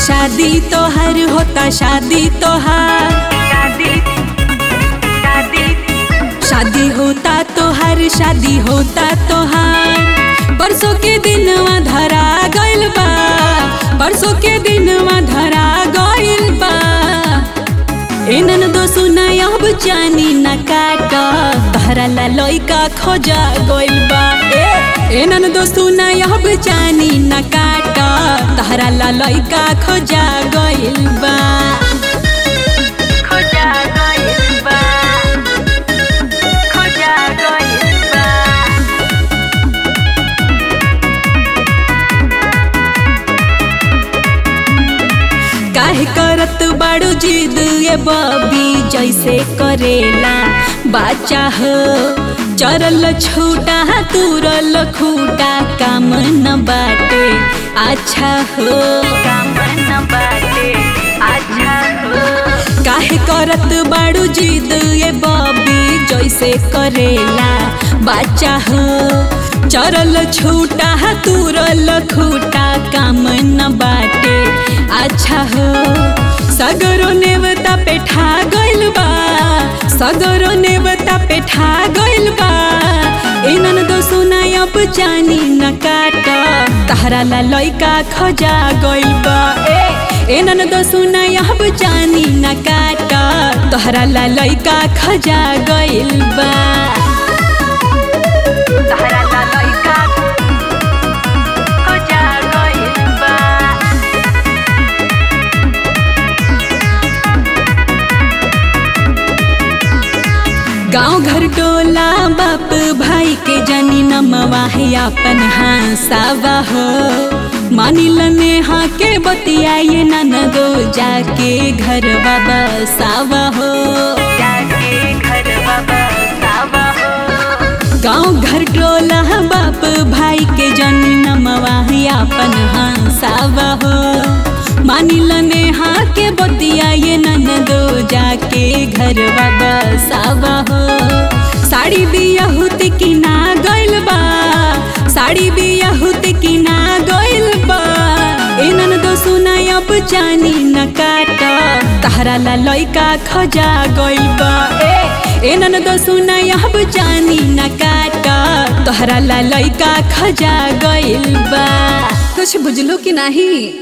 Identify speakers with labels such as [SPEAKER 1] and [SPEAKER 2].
[SPEAKER 1] शादी तोहर होता शादी तोहार
[SPEAKER 2] शादी शादी
[SPEAKER 1] शादी होता तोहर शादी होता तोहार परसों के दिनवा धरा गइल बा परसों के दिनवा धरा गइल बा एनन दो सुना अब जानी न काट तहरा ला लइका खोजा गइल बा ए एनन दो सुना अब जानी न काट तहरा ला लइका खोजा गइल बा
[SPEAKER 2] खोजा गइल बा खोजा गइल बा
[SPEAKER 1] काहे करत बाड़ू जिद ये बबी जैसे करेला बाचा हो चरल छूटा तुरल खूटा काम न बाटे अच्छा हो
[SPEAKER 2] काम न बाटे अच्छा हो
[SPEAKER 1] काहे करत बाड़ू जिद ये बबी जैसे करेला बाचा हो चरल छूटा तुरल खूटा काम न बाटे अच्छा हो सगरो नेवता पे ठा गइल बा सगरो नेवता पे ठा गइल बा इनन दो सुना अब जानी न काट तहरा ला लइका खजा गइल बा ए एनन दो सुना अब जानी न काट तोहरा ला लइका खजा गइल बा
[SPEAKER 2] तहरा ला लइका खोजा गइल बा
[SPEAKER 1] गाँव घर टोला बाप भाई के जनी नमवा है अपन हाँसावा हो मानिल नेहा के बतियाए ननदो जाके घर बाबा सावा हो
[SPEAKER 2] जाके घर बाबा सावा हो
[SPEAKER 1] गाँव घर टोला बाप भाई के जनी नमवा है अपन हाँसावा हो मानिल नेहा के बतियाए ननदो जाके घर बाबा सावा हो साड़ी बियाहुत की ना गइल बा साड़ी बियाहुत की ना गइल बा इनन दो सुना अब जानी न काट तहरा ला लइका खजा गइल बा ए एनन दो सुना अब जानी न काट तोहरा ला लइका खजा गइल बा कुछ बुझलो कि नहीं